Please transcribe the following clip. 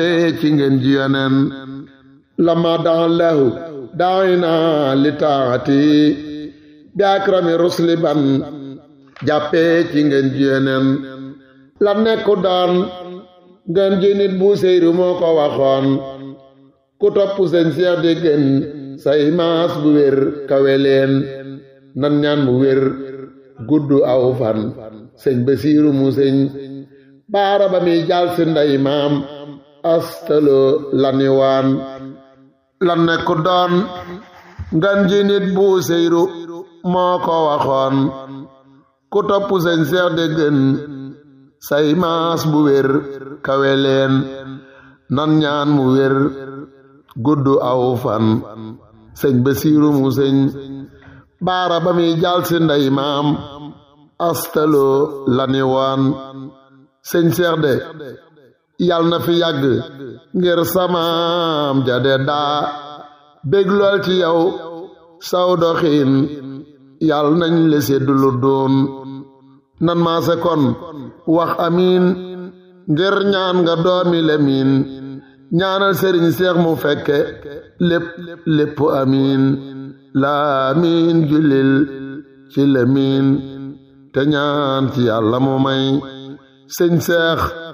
ci ngeen ji yonen lama daan lahu daawina li taati bi akrami rusli ban jàppee ci ngeen ji yonen la nekku doon ngeen ji nit bu seyru moo ko waxoon ku topp seen seex di gën say maas bu wér kawe leen nan ñaan mu wér gudd aw fan sëñ Basiiru mu sëñ baara ba muy jàll si ndey maam astalo laniwaan la nekku doon ngan ji nit bu seyru moo ko waxoon ku topp sëñ seex de gën say maas bu wér kawe leen nan ñaan mu wér gudd aw fan sëñ Basiiru mu sëñ baara ba muy jàll si ndey maam astalo laniwaan sëñ seex de yal na fi yàgg ngir samaam jade daa bég lool ci yow saw doxiin yal nañ le seddu lu doon nan maase kon wax amiin ngir ñaan nga doomi lemiin ñaanal sëriñ seex mu fekke lépp lépp amiin laamiin jullil ci lemiin te ñaan ci yàlla mu may sëñ seex